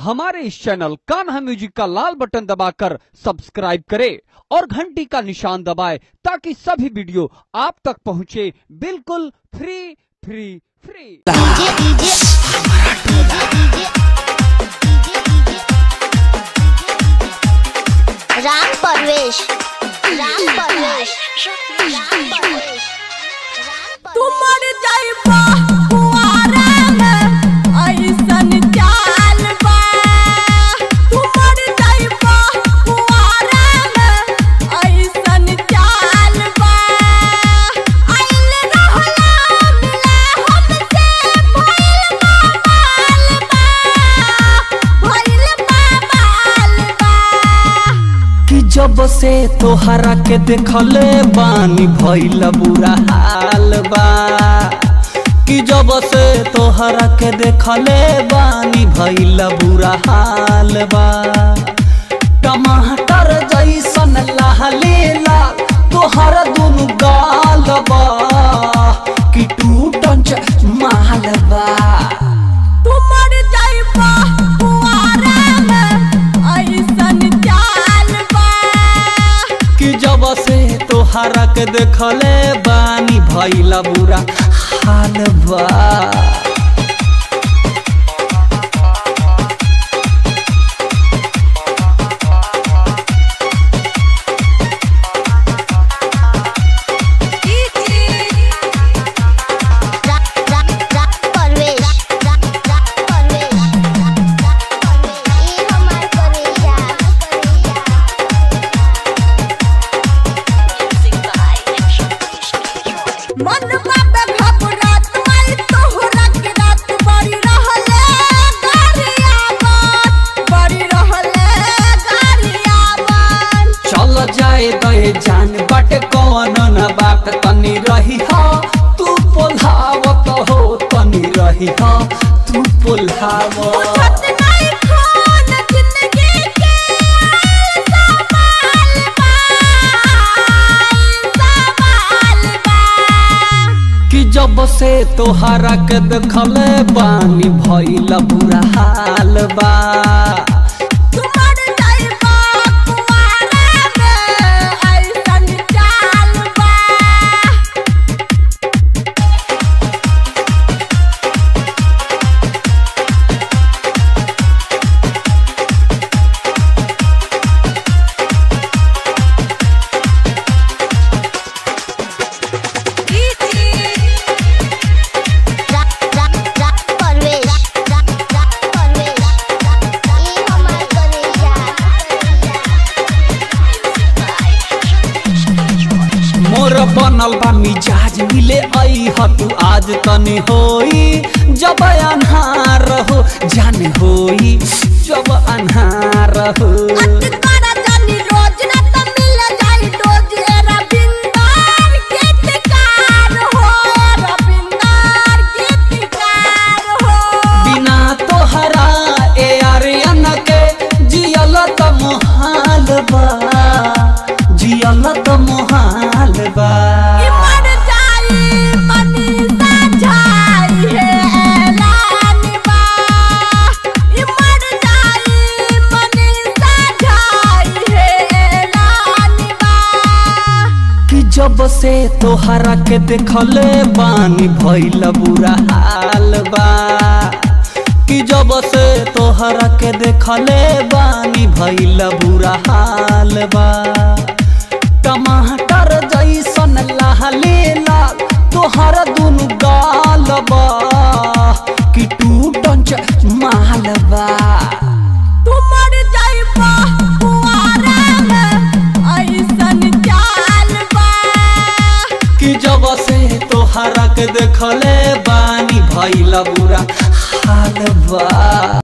हमारे इस channel Kanha music का लाल button दबाकर सब्सक्राइब करें और घंटी का निशान दबाएं ताकि सभी वीडियो आप तक पहुंचे बिल्कुल free free free DJ DJ Ram Parvesh Ram Parvesh Ram Parvesh तुमर जाइबा कुआरा में ऐसन चाल बा तुमर जाइबा कुआरा में ऐसन चाल बा आइल रहला मिला हमसे भइल माल बा भइल माल बा कि जब से तोहरा के देखले बानी भइल बुरा हाल बा कि जब से तोहरा के देखले बानी भइल बुरा हाल बा टमाटर जैसन लाले लाल तोहर दुनु गाल बा कि टूटन च माल बा तुमर जाइबा कुआरा में ऐसन चाल बा कि जब से तोहरा के देखले बानी भइला बुरा हाल बा राम राम राम परवेश राम राम परवेश राम राम परवेश ई हमार करेजा मन बाबे घबरात माई तोहरा के रात बड़ी रहले गारिया बात बड़ी रहले गारिया बात चल जाए दे जान बट कौन न बात तनी रही हा तू पोल्हावत हो तनी रही हा तू पोल्हावत छत नहीं खान जिंदगी के सवाल बा सवाल बा कि जब से तोहरा के देखले बानी भइला बुरा हाल बा तुमर जाइबा कुआरा में ऐसन चाल बा राम राम राम परवेश राम राम परवेश ई हमार करेजा मोर बनल बा मिजाज मिले आई ह तू आज तनी होई जब अन्हार हो जान होई जब अन्हार हो अटकारा जानी रोज ना त मिल जाई डोज ए रविंदर गीतकार हो ए रविंदर गीतकार हो बिना तोहरा ए आर्यन के जियल त मोहाल बा जियल त मोहाल बा ई मर जाई मनीषा झाई हे ऐलान बा ई मर जाई मनीषा झाई हे ऐलान बा कि जब से तोहरा के देखले बानी भइल बुरा हाल बा कि जब से तोहरा के देखले बानी भइल बुरा हाल बा टमाटर जैसन लाले लाल तोहर दुनु गाल बा कि टूटन च माल बा तुमर जाइबा कुआरा में ऐसन चाल बा कि जब से तोहरा के देखले बानी भइल बुरा हाल बा